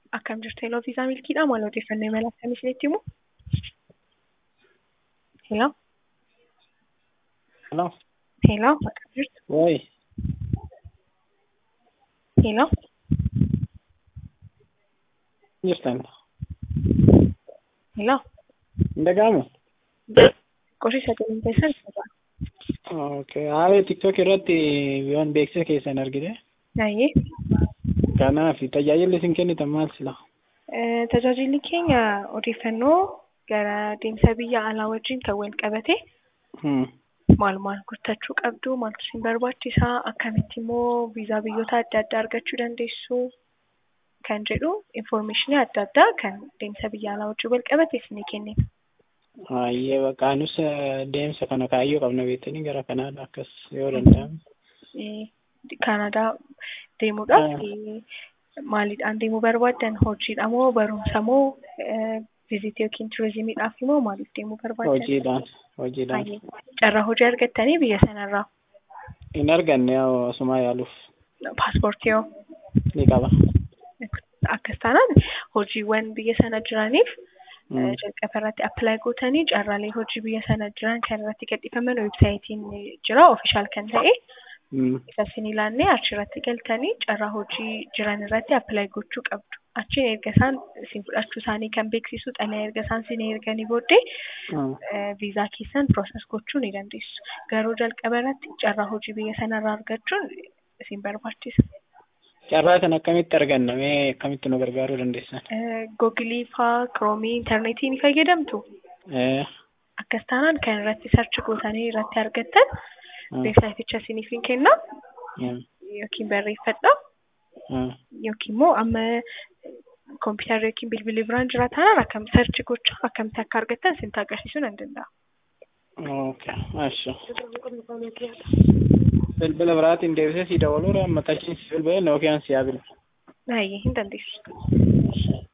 Akkam jirtu Heloo Viisaa Milkiidha. Maal odeeffannoo imala akkamii isinitti himu? Heloo? Hello. Heloo? Akkam jirtu? Woy. Heloo? Jirtan. Heloo? Hin dhaga'amu? Qorii sagaleen keessan dhaga'a. Okay. Haala TikTok irratti yoon beeksisa keessan argite. Baay'ee. Kanaaf tajaajilli isin kennitan maal sila? Eh, Tajaajilli keenya odeeffannoo gara deemsa biyya alaa wajjin kan wal qabate Hmm. maal maal guuttachuu qabdu, maaltu isin barbaachisaa, akkamitti immoo viizaa biyyoota adda addaa argachuu dandeessu kan jedhu infoormeeshinii adda addaa kan deemsa biyya alaa wajjin wal qabate isinii kennina. Baay'ee bakka nus deemsa kana kaayyoo qabna beektanii gara kanaadha akkas yoo danda'ame. Eh, Kaanadaa deemuudhaaf eh, maaliidhaan deemuu barbaaddan? Hojiidha moo barumsa moo viizitii yookiin turizimiidhaaf immoo maaliif deemuu barbaaddan? Hojiidhaan. Hojiidhaan. Baay'ee. Carraa hojii argattanii biyya sanarraa Hin arganne yoo asumaa yaaluuf paaspoortii yoo ni qaba. akkas taanaan hojiiwwan biyya sana jiraniif Hmm. eh, jalqaba irratti appilaayi gootanii carraalee hojii biyya sana jiran kan irratti gadhiifaman weebsaayitiin jira ofishaal kan ta'e Hmm. isa isin ilaannee achirratti galtanii carraa hojii jiran irratti appilaayi gochuu qabdu. Achiin erga isaan isin fudhachuu isaanii kan beeksisu xalayaa erga isaan isin erganii booddee Hmm. eh, viizaa keessan pirooses gochuu ni dandeessu. Garuu jalqaba irratti carraa hojii biyya sanarraa argachuun isin barbaachisa. Carraa kan akkamitti arganna mee akkamitti nu gargaaruu dandeessan? Eh, Googilii faa, kiroomii, intarneetii ni fayyadamtu. Eh. Akkas taanaan kan irratti sarchi gootanii irratti argattan Hmm. weebsaayiticha isiniif hin kenna Hmm. yookiin barreeffadha Hmm. yookiin immoo amma kompiitarri yookiin bilbilli biraan jira taanaan akkam sarchi gochaa akkamitti akka argattan isinitti agarsiisuu nan danda'a. Okay. Asha. Bilbila biraatiin deebisee si dabaluu amma tachiin si bilbilee yookiin si yaa bilbila. Baay'ee hin dandeessu.